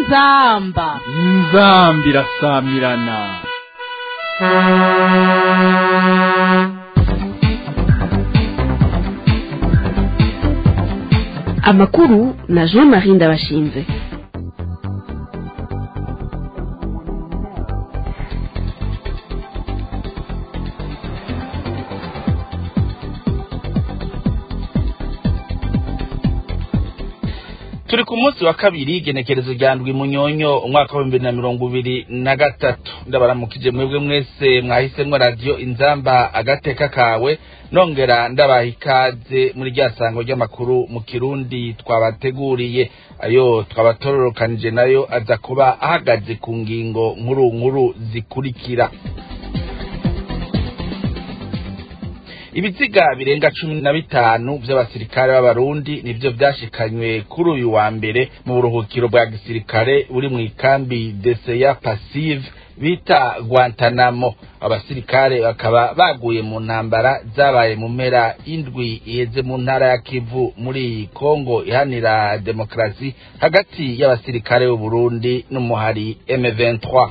inzamba inzambi irasamirana amakuru na jean marie ndabashinze turi ku munsi wa kabiri igenekerezo rya ndwi munyonyo umwaka w'ibihumbi na mirongo ibiri na gatatu ndabaramukije mwebwe mwese mwahisemwo radiyo inzamba agateka kawe nongera ndabaha ikaze muri rya sango ry'amakuru mu kirundi twabateguriye ayo twabatororokanije nayo aza kuba ahagaze ku ngingo nkuru nkuru zikurikira ibiziga birenga cumi na bitanu vy'abasirikare b'abarundi nivyo vyashikanywe kuri uyu wa mbere mu buruhukiro bwa gisirikare buri mw'ikambi deseya passive bita guantanamo abasirikare bakaba baguye mu ntambara zabaye mu mpera indwi iheze mu ntara ya kivu muri kongo ihanira demokarasi hagati y'abasirikare b'uburundi n'umuhari m23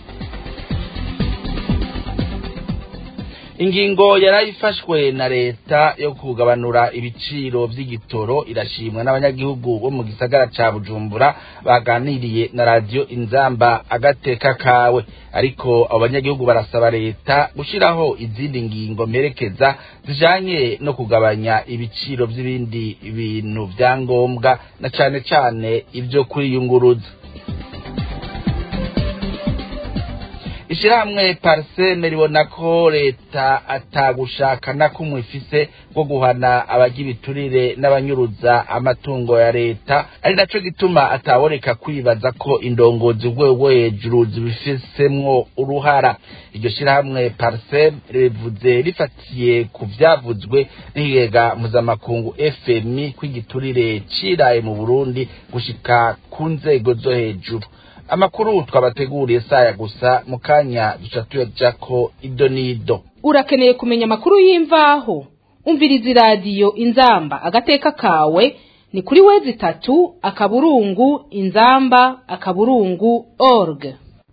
ingingo yarayifashwe na leta yo kugabanura ibiciro vy'igitoro irashimwa n'abanyagihugu bo mu gisagara ca bujumbura baganiriye na radiyo inzamba agateka kawe ariko abo banyagihugu barasaba leta gushiraho izindi ngingo mperekeza zijanye no kugabanya ibiciro vy'ibindi bintu vya ngombwa na cane cane ivyo kwiyunguruza ishirahamwe parseme ribona ko leta atagushaka na kumwe ifise bwo guhana abarya ibiturire n'abanyuruza amatungo ya leta ari naco gituma ataboreka kwibaza ko indongozi rwego hejuru zibifisemwo uruhara iryo shirahamwe parseme rivuze rifatiye ku vyavuzwe n'ikigega mpuzamakungu fmi ko igiturire ciraye mu burundi gushika ku nzego zo hejuru amakuru twabateguriye saya gusa mu kanya duca tuyajako ido n'ido urakeneye kumenya amakuru y'imvaho umviriza iradiyo inzamba agateka kawe ni kuri wezi itatu akaburungu inzamba akaburungu org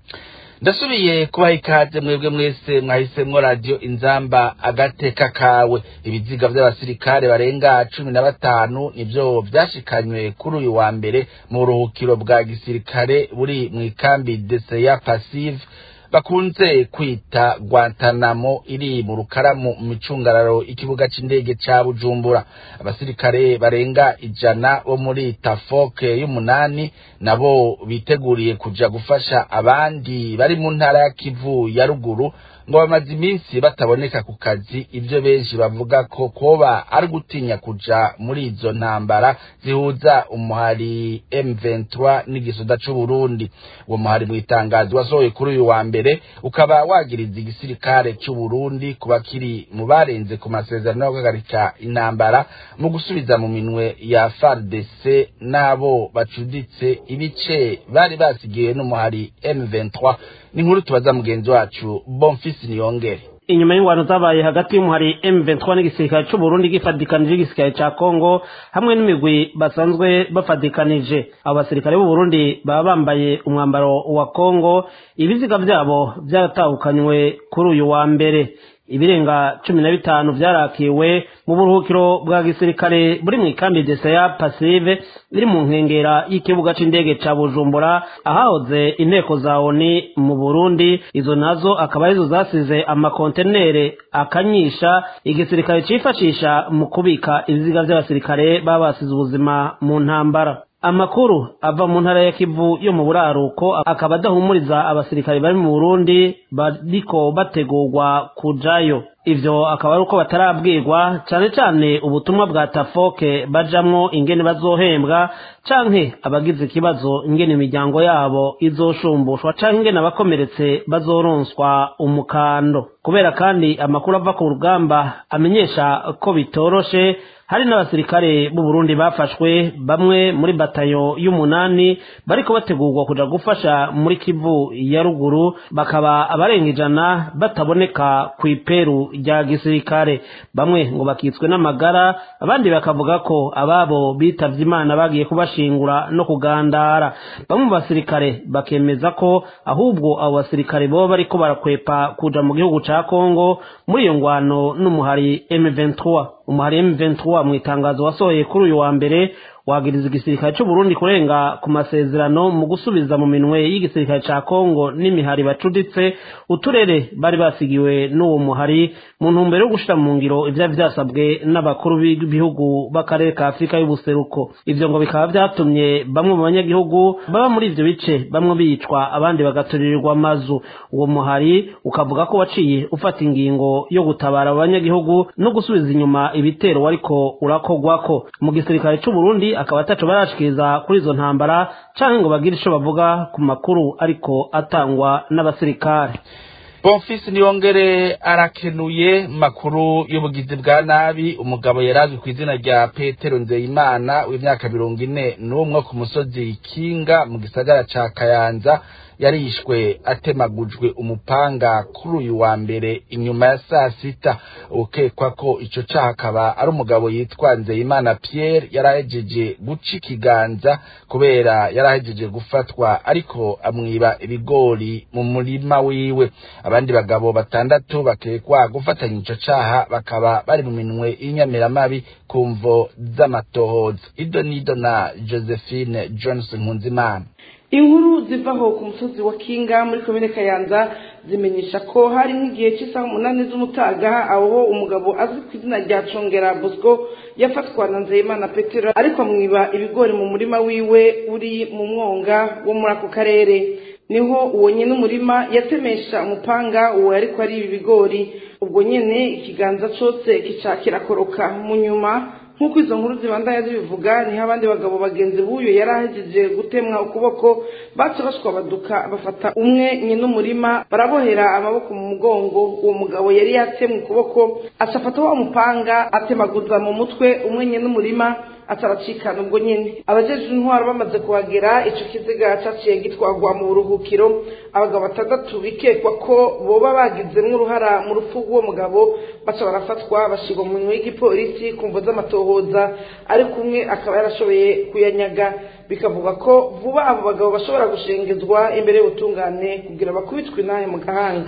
ndasubiye kubaha ikaze mwebwe mwese mwahisemwo radiyo inzamba agateka kawe ibiziga vy'abasirikare barenga cumi na batanu nivyo vyashikanywe kuri uyu wa mbere mu buruhukiro bwa gisirikare buri mw'ikambi deseya passive bakunze kwita Guantanamo iri mu rukaramu mu micungararo ikibuga c'indege ca Bujumbura abasirikare barenga ijana bo muri Tafoke y'umunani nabo biteguriye kuja gufasha abandi bari mu ntara ya Kivu ya ruguru ngo bamaze iminsi bataboneka ku kazi ivyo benshi bavuga ko koba ari gutinya kuja muri izo ntambara zihuza umuhari M23 n'igisoda c'u Burundi uwo muhari mu itangazo wasohoye kuri uyu wa mbere ukaba wagiriza igisirikare c'u Burundi kuba kiri mu barenze ku masezerano yo guhagarika intambara mu gusubiza mu minwe ya FARDC n'abo bacuditse ibice bari basigiwe n'umuhari M23 ni nkuru tubaza mugenzi wacu Bonfils Niyongere inyuma y'ingwano zabaye hagati y'umuhari M23 n'igisirikare c'u Burundi gifadikanije igisirikare ca Kongo hamwe n'imigwi basanzwe bafadikanije abo basirikare b'u Burundi baba bambaye umwambaro wa Kongo ibiziga vyabo vyaratahukanywe kuri uyu wa mbere ibirenga cumi na bitanu vyarakiwe mu buruhukiro bwa gisirikare buri mw'ikambi deseya pasive iri mu nkengera y'ikibuga c'indege ca bujumbura ahahoze inteko za oni mu burundi izo nazo akaba arizo zasize amakontenere akanyisha igisirikare cifashisha mu kubika ibiziga vy'abasirikare baba basize ubuzima mu ntambara amakuru ava mu ntara ya kivu yo mu buraruko akaba adahumuriza abasirikare bari mu burundi bariko bategurwa kujayo ivyo akaba ari uko batarabwirwa cane cane ubutumwa bwa tafoke bajamwo ingene bazohembwa canke abagize ikibazo ingene imiryango yabo izoshumbushwa canke ingene abakomeretse bazoronswa umukando kubera kandi amakuru ava ku rugamba amenyesha ko bitoroshe hari n'abasirikare b'u Burundi bafashwe bamwe muri batayo y'umunani bariko bategurwa kuja gufasha muri Kivu ya ruguru bakaba abarenga ijana bataboneka ku iperu rya gisirikare bamwe ngo bakitswe n'amagara abandi bakavuga ko ababo bitavye imana bagiye kubashira kubashingura no kugandara bamwe mu basirikare bakemeza ko ahubwo abo basirikare boba bariko barakwepa kuja mu gihugu ca kongo muri iyo ngwano n'umuhari m23 umuhari m23 mu itangazo wasohoye kuri uyu wa mbere wagiriza igisirikare cy'u Burundi kurenga ku masezerano mu gusubiza mu minwe y'igisirikare ca Kongo n'imihari bacuditse uturere bari basigiwe n'uwo muhari mu ntumbero yo gushira mu ngiro ivyari vyasabwe n'abakuru b'ibihugu b'akarere ka Afurika y'ubuseruko ivyo ngo bikaba vyatumye bamwe mu banyagihugu baba muri ivyo bice bamwe bicwa abandi bagaturirirwa amazu uwo muhari ukavuga ko waciye ufata ingingo yo gutabara abanyagihugu no gusubiza inyuma ibitero wariko urakogwako mu gisirikare c'u Burundi akaba ataco barashikiriza kuri izo ntambara canke ngo bagire ico bavuga ku makuru ariko atangwa n'abasirikare bonfisi niyongere arakenuye makuru y'ubugizi bwa nabi umugabo yarazwi ku izina rya petero nzeyimana w'imyaka mirongo ine n'umwe ku musozi kinga mu gisagara ca kayanza yarishwe atemagujwe umupanga kuri uyu wa mbere inyuma ya saa sita ukekwa ko ico caha akaba ari umugabo yitwa nzeyimana pierre yarahejeje guca ikiganza kubera yarahejeje gufatwa ariko amwiba ibigori mu murima wiwe abandi bagabo batandatu bakekwa gufatanya ico caha bakaba bari mu minwe y'inyamiramabi ku mvo z'amatohoza ido nido na josephine johnson nkunzimana inkuru zivaho ku musozi wa kinga muri komine kayanza zimenyesha ko hari nk'igihe cy'isaha umunani z'umutaga aho umugabo azwi ku izina rya congera bosco yafatwa na nzeyimana petero ariko amwiba ibigori mu murima wiwe uri mu mwonga wo muri ako karere niho uwo nyine umurima yatemesha umupanga uwo ariko ari ibi bigori ubwo nyine ikiganza cyose kica kirakoroka mu nyuma nk'uko izo nkuru zibandanya zibivuga niho abandi bagabo bagenzi b'uyu yari ahejeje gutemwa ukuboko baca bashwabaduka bafata umwe nyine umurima barabohera amaboko mu mugongo uwo mugabo yari yatemwe ukuboko aca afata wa mupanga atemaguza mu mutwe umwe nyine umurima ataracikana ubwo nyine abajeje intwaro bamaze kuhagera ico kiziga caciye gitwagwa mu buruhukiro abagabo batandatu bikekwa ko boba bagizemwo uruhara mu rupfu rw'uwo mugabo baca barafatwa bashirwa mu minwe y'igipolisi ku mvo z'amatohoza ariko umwe akaba yarashoboye kuyanyaga bikavuga ko vuba abo bagabo bashobora gushengezwa imbere y'ubutungane kugira bakubitwe inahe mu gahanga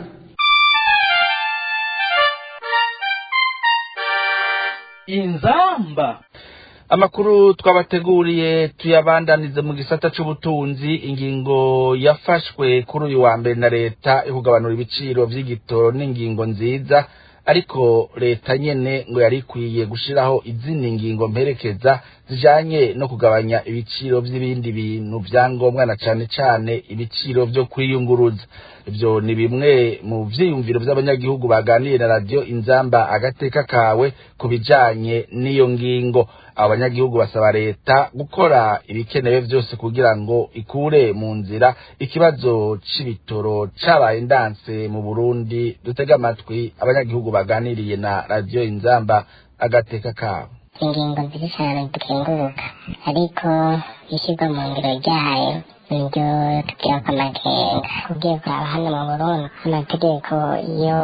inzamba amakuru twabateguriye tuyabandanize mu gisata c'ubutunzi ingingo yafashwe kuri uyu wa mbere na leta yo kugabanura ibiciro vy'igitoro n'ingingo nziza ariko leta nyene ngo yari ikwiye gushiraho izindi ngingo mperekeza zijanye no kugabanya ibiciro vy'ibindi bintu vyangombwa na cane cane ibiciro vyo kwiyunguruza ivyo ni bimwe mu vyiyumviro vy'abanyagihugu baganiriye na radiyo inzamba agateka kawe ku bijanye n'iyo ngingo abo banyagihugu basaba leta gukora ibikenewe vyose kugira ngo ikure mu nzira ikibazo c'ibitoro cabaye ndanse mu burundi dutega amatwi abanyagihugu baganiriye na radiyo inzamba agateka kawe ingingo nziza cyane dukenguruka ariko ishyirwa mu ngiro ryayo nibyo tugira ko amakenga ugiye kuraba hano mu burundi amategeko iyo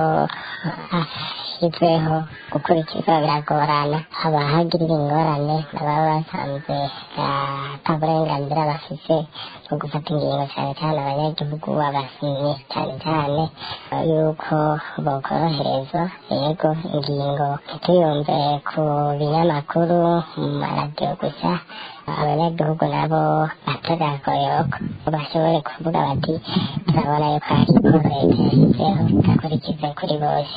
ashyizweho gukurikizwa biragorana haba hagirira ingorane baba basanzwe ata burenganzira bafise bwo gufata ingingo cyane cyane abanyagihugu abasinyi cyane cyane yuko bokoroherezwa yego ingingo ntituyumve ku binyamakuru mu maradiyo gusa abanyagihugu nabo batagakoyoko bashobore kuvuga bati turabona yuko hari ikoro leta yashyizeho idakurikize kuri bose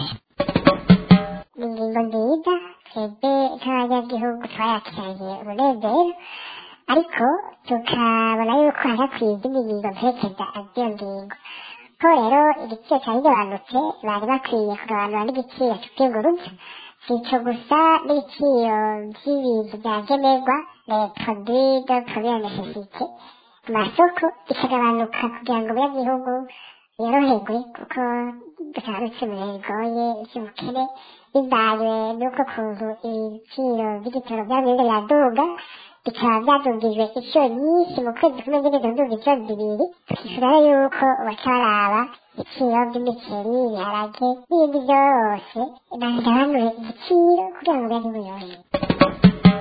ingingo nziza twebwe nk'abanyagihugu twayakiranye umunezero ariko tukabona yuko harakwiye izindi ngingo mperekeza z'iyo ngingo ko rero igiciro cyari kigabanutse bari bakwiye kugabanura n'igiciro cy'ubwiguruza si icyo gusa n'ibiciro by'ibintu bya nkenerwa les produits de première nécessité ku masoko bikagabanuka kugira ngo abanyagihugu yoroherwe kuko dutarutse mu bihe bigoye by'ubukene bivanywe n'uko kuntu ibiciro by'igitoro byagenda biraduga bikaba byadugijwe inshuro nyinshi mu kwezi kumwe nyine biduga inshuro zibiri twifuza yuko baca baraba ibiciro by'imiceri ibiharage n'ibindi byose bagabanure igiciro kugira ngo bibe biyorohe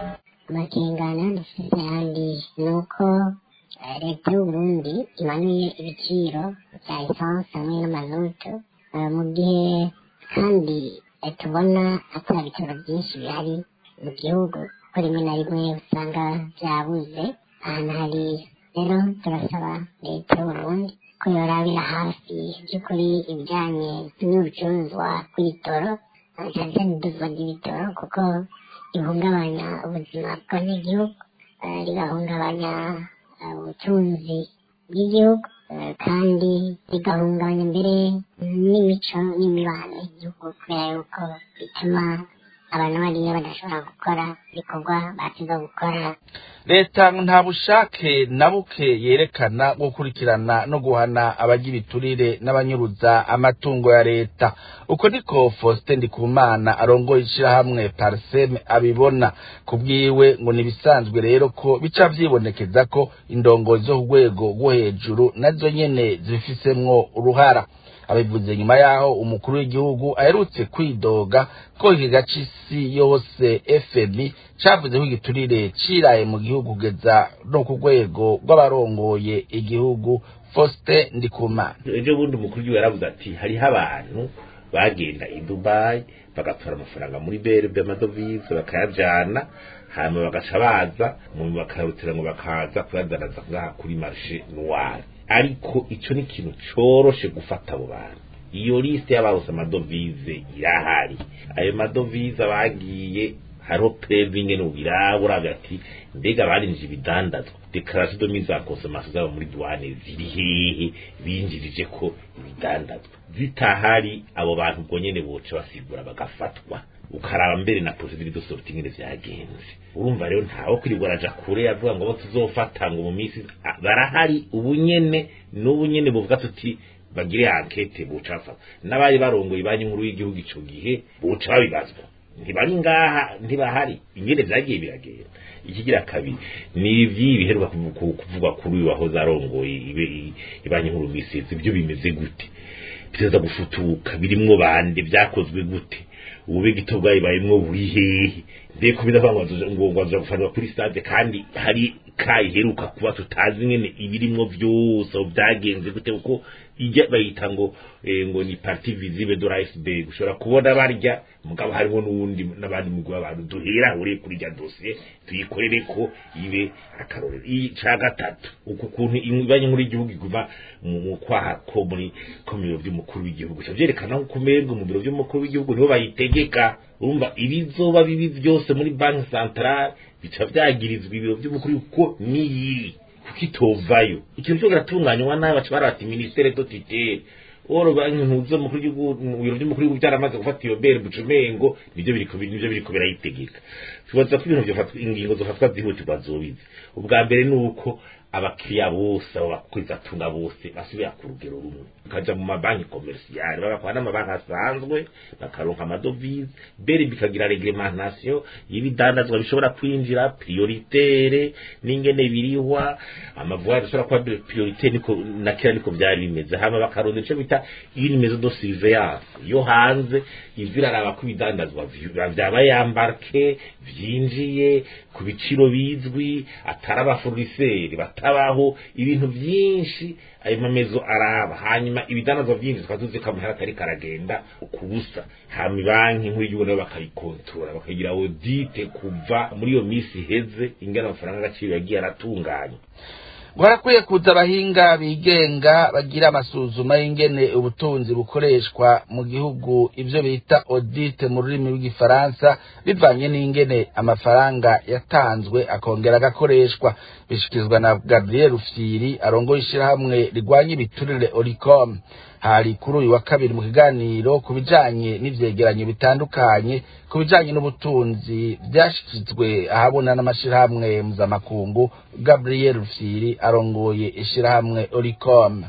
amakengana dufite ayandi ni uko eh, leta y'uburundi imanuye ibiciro bya esanse hamwe n'amazutu eh, mu gihe kandi eh, tubona atari ibitaro byinshi bihari mu gihugu ko rimwe na rimwe usanga byabuze ahantu hariya rero turasaba leta y'uburundi ko yorabira hafi by'ukuri ibijyanye n'ubucuruzwa bw'ibitoro eh, cyane cyane iduzwa ry'ibitoro kuko ihungabanya ubuzima bw'abanyagihugu eh, rigahungabanya eh, ubutunzi bw'igihugu eh, kandi rigahungabanya mbere n'imico n'imibano y'igihugu kubera yuko bituma abantu bariya badashobora gukora ibikorwa basiga gukora leta nta bushake na buke yerekana bwo gukurikirana no guhana abagira ibiturire n'abanyuruza amatungo ya leta uko niko faustin ndikumana arongoye ishyirahamwe pariseme abibona ku bwiwe ngo ntibisanzwe rero ko bica vyibonekeza ko indongozi zo ku rwego rwo hejuru nazo nyene zifisemwo uruhara abivuze nyuma yaho umukuru w'igihugu aherutse kwidoga ko ikigega c'isi yose fmi cavuze ko igiturire ciraye mu gihugu kugeza no ku rwego rw'abarongoye igihugu faustin ndikumana ejo bundi umukuru w'igihugu yaravuze ati hariho abantu bagenda i dubayi bagatora amafaranga muri berbe amadovize bakayajana hanyuma bagaca baza mu bakarutira ngo bakaza kuyadanaza ngaha kuri marishe noire ariko ico ni ikintu coroshe gufata abo bantu iyo liste y'ababuze amadovize irahari ayo madovize bagiye hariho preving no birabura hagati mbega barinjije ibidandazwa declaration de mise en consommation zabo muri douane ziri hehe binjirije ko ibidandazwa zitahari abo bantu ubwo nyene boca basigura bagafatwa ukaraba mbere na procedure de sortie ingene vyagenze urumva rero ntawe kwirirwa araja kure avuga ngo abo tuzofata ngo mu minsi ah, barahari ubunyene n'ubunyene buvuga tuti bagire ankete buca bafata n'abari barongoye banki nkuru y'igihugu ico gihe buca babibazwa ntibari ngaha ntibahari ingene vyagiye biragenda ikigira kabiri ni ivyi biheruka kuvu- ku- kuvugwa kuri uyu wahoze arongoye ibe- ibanki nkuru misizi ibyo bimeze gute biteza gufutuka birimwo bande vyakozwe gute ubube gito bwayibayemwo buri hehe mbeko bidavuga ngo ngo ngo aza gufanwa kuri stade kandi hari kayiheruka kuba tutazi nyene ibirimwo vyose aho vyagenze gute kuko ijya bayita ngo eh, ngo ni parti visible de l'iceberg ushobora kubona barya mugabo harimo n'uwundi n'abandi mugwi w'abantu duhera uri kuri rya dosiye tuyikorere ko ibe akarorero ica gatatu uku kuntu ibanye muri igihugu iguma mu mu kwaha ko muri ko mu biro by'umukuru w'igihugu cyo byerekana ko kumerwa mu biro by'umukuru w'igihugu niho bayitegeka urumva ibizoba bibi byose muri banki centrale bica byagirizwa ibiro by'umukuru kuko niyi kuko itovayo ikintu cyo kiratunganywa nabi baca barata ministere do titere oro banki ntuzo mukuru w'igihugu mu biro by'umukuru w'igihugu byaramaze gufata iyo bere bucumengo nibyo biriko nibyo biriko birayitegeka tubaza ko ibintu byofatwa ingingo zofatwa zihutirwa zobizi ubwa mbere ni uko abakiriya bose abo bakwiriza tunga bose basubira ku rugero rumwe bakaja mu mabanki komersiyale bagakora n'amabanki asanzwe bakaronka amadovize beri bikagira reglementation y'ibidandazwa bishobora kwinjira prioritaire n'ingene birihwa amavuari ashobora kuba prioritaire niko na kera niko byari bimeze hama bakaronda ico bita une maison de surveillance yo hanze ivyo iraraba ko ibidandazwa vy- vyaba yambarke vyinjiye ku biciro bizwi atari abaforiseri batabaho ibintu byinshi ayo mamezo araba hanyuma ibidandazwa byinshi tukaba tuzi ko amahera atari karagenda ku busa hama banki nkuru y'igihugu nabo bakayikontorora bakagira audite kuva muri iyo minsi iheze ingana amafaranga agaciro yagiye aratunganywa harakwiye kuza abahinga bigenga bagira amasuzuma y'ingene ubutunzi bukoreshwa mu gihugu ibyo bita audite mu rurimi rw'igifaransa bivanye n'ingene amafaranga yatanzwe akongera agakoreshwa bishikirizwa na gabriel rufyiri arongoye ishyirahamwe rigwanya ibiturire oricom hari kuri uyu wa kabiri mu kiganiro ku bijanye n'ivyegeranyo bitandukanye ku bijanye n'ubutunzi vyashikizwe ahabona n'amashirahamwe mpuzamakungu gabriel rufyiri arongoye ishirahamwe oricom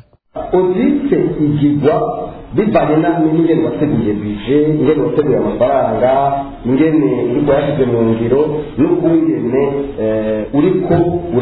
odite igirwa bivanye na n'ingene wateguye bije ingene wateguye amafaranga ingene uriko yashyize mu ngiro n'ukungene eh, uriko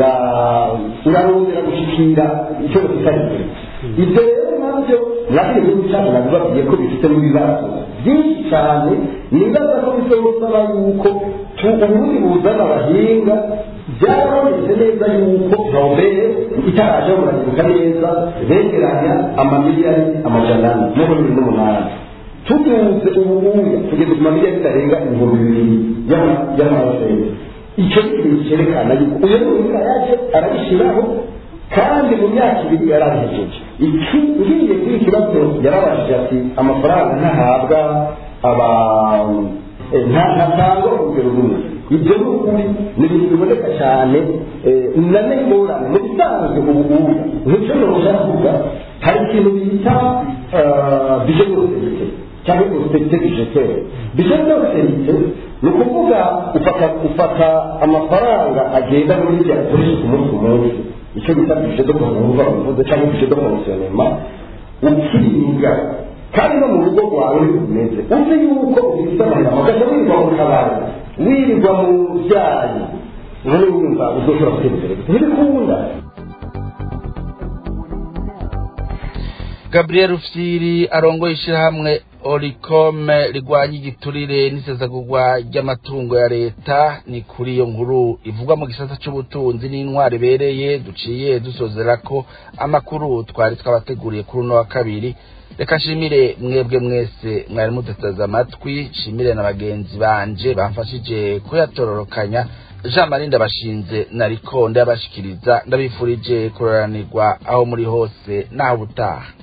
ura- urarondera gushikira icyo bafitanye ibyo rero nabyo nabyo igihugu cyacu nabibabwiye ko bifitemo ibibazo byinshi cyane nibaza ko bizosaba yuko ubundi buzana abahinga byarabonetse neza yuko nobere itaraje muragibuka neza begeranya amamiliyari amajana ane mirongo ibiri n'umunani tuduze ububuya tugeze ku mamiliyari bitarenga ibihumbi bibiri y'amasenge icyo ni ikintu cyerekana yuko uyu muhinga yaje arabishyiraho kandi mu myaka ibiri yarabihejeje iki ngiye kuri iki kibazo yarabashije ati amafaranga ntahabwa aba ntatangwa urugero rumwe ibyo ni ukuri ni ibintu biboneka cyane na n'ingorane mu bisanzwe ubu ngubu nk'icyo ntushaka kuvuga hari ikintu bita bije n'uruserite cyangwa uruserite bijetere bije n'uruserite ni ukuvuga ufata ufata amafaranga agenda muri bya akoresha ku munsi ku munsi icyo bita bije do kuvuga bivuze cyangwa bije do konsionema ukiringa kandi no mu rugo rwawe rumeze uzi yuko ufite amahirwe ugahita wirirwa mu kabari wirirwa mu byayi none wumva uzoshobora gutera imbere ntibikunda gabriel rufyiri arongoye ishyirahamwe orikome rigwanya igiturire n'isesagurwa ry'amatungo ya leta ni kuri iyo nkuru ivugwa mu gisata cy'ubutunzi n'intwari ibereye duciye dusozera ko amakuru twari twabateguriye kuri uno wa kabiri reka nshimire mwebwe mwese mwari muduteze amatwi nshimire na bagenzi banje bamfashije kuyatororokanya jean marie ndabashinze nariko ndabashikiriza ndabifurije kuroranirwa aho muri hose naho ubutaha